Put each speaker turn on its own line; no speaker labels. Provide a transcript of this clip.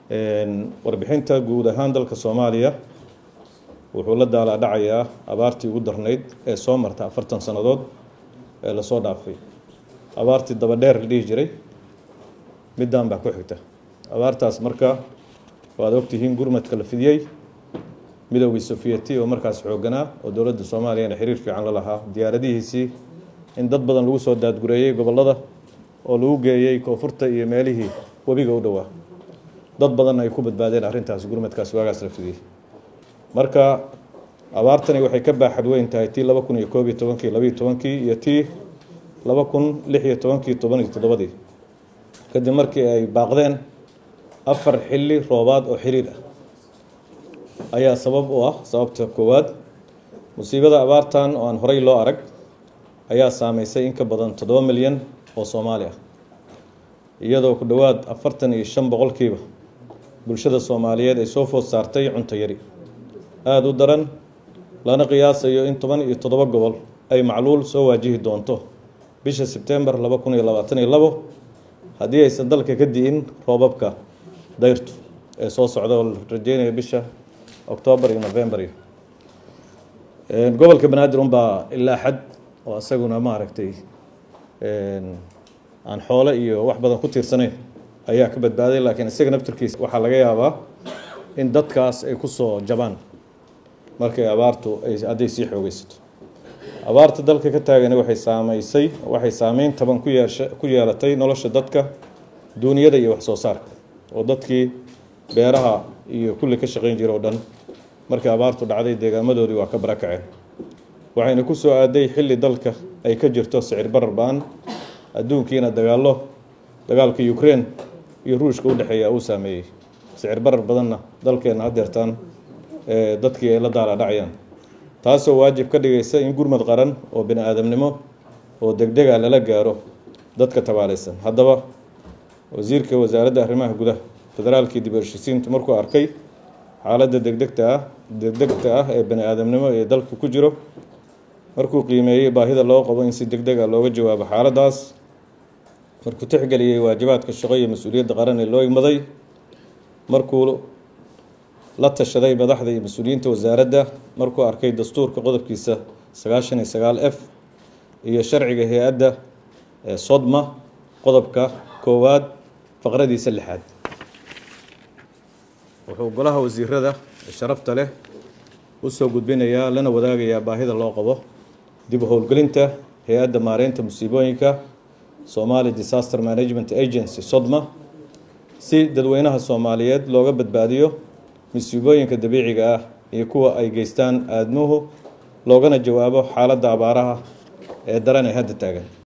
warbixinta guud ahaan dalka soomaaliya wuxuu la daalaa dhacayaa abaartii ugu darnayd ee soo marta afartan sannadood ee lasoo dhaafay abaartii dabadheer la dhihi jiray middan baa ku xigta abaartaas marka waad ogtihiin gurmadka la fidiyey midoogii sofiyeti oo markaas xoogganaa oo dowladda soomaaliyana xiriir fiican la lahaa diyaaradihiisii in dad badan lagu soo daadgureeyey gobollada oo lagu geeyey koonfurta iyo meelihii webiga u dhowaa dad badanna ay ku badbaadeen arrintaas gurmadkaas waagaas la fidiyey marka abaartani waxay ka baaxad weyn tahay tii laba kun iyo koob iyo tobankii labayo tobankii iyo tii laba kun lix iyo tobankii toban iyo toddobadii kadib markii ay baaqdeen afar xilli roobaad oo xiriir ah ayaa sabab u ah sababta koowaad musiibada abaartan oo aan horey loo arag ayaa saameysay in ka badan toddoba milyan oo soomaali ah iyadoo ku dhowaad afartan iyo shan boqolkiiba bulshada soomaaliyeed ay soo food saartay cunto yari aada u daran lana qiyaasayo in toban iyo toddoba gobol ay macluul soo waajihi doonto bisha sebtembar laba kun iyo labaatan iyo labo haddii aysan dalka ka di'in roobabka dayrtu ee soo socda oo la rajeynayo bisha octoobar iyo novembar iyo gobolka banaadir unbaa ilaa xad oo isaguna maaragtay aan xoole iyo wax badan ku tiirsanayn ayaa ka badbaaday laakiin isaga naftarkiisa waxaa laga yaabaa in dadkaas ay ku soo jabaan markay abaartu ay hadday sii xoogeysato abaarta dalka ka taagani waxay saameysay waxay saameyn taban ku yeesha ku yeelatay nolosha dadka duuniyada iyo wax soo saarka oo dadkii beeraha iyo kulli ka shaqayn jira oo dhan markii abaartu dhacday deegaamadoodii waa ka barakaceen waxayna ku soo aaday xilli dalka ay ka jirto sicir barar ba-an adduunkiina dagaallo dagaalka ukraine iyo ruushka u dhexeeya uu saameeyey sicir barar badanna dalkeenna hadeertaan dadkii ay la daala dhacayaan taasoo waajib ka dhigaysa in gurmad qaran oo bini aadamnimo oo degdega lala gaaro dadka tabaalaysan haddaba wasiirka wasaaradda arrimaha gudaha federaalkii dib u heshisiintu markuu arkay xaaladda degdegta ah degdegta ah ee bani aadamnimo ee dalka ku jiro markuu qiimeeyey baahida loo qabo in si degdeg a looga jawaabo xaaladdaas markuu tixgeliyey waajibaadka shaqo iyo mas-uuliyadda qaran ee loo igmaday markuu la tashaday madaxda iyo mas-uuliyiinta wasaaradda markuu arkay dastuurka qodobkiisa sagaashan iyo sagaal f iyo sharciga hay-adda sodma qodobka koowaad faqradiisa lixaad wuxuu golaha wasiirada sharafta leh u soo gudbinayaa lana wadaagayaa baahida loo qabo dib u howlgelinta hay-adda maareynta musiibooyinka somali disaster management agency sodma si dadweynaha soomaaliyeed looga badbaadiyo musiibooyinka dabiiciga ah iyo kuwa ay geystaan aadmuhu loogana jawaabo xaaladda abaaraha ee daran ee hadda taagan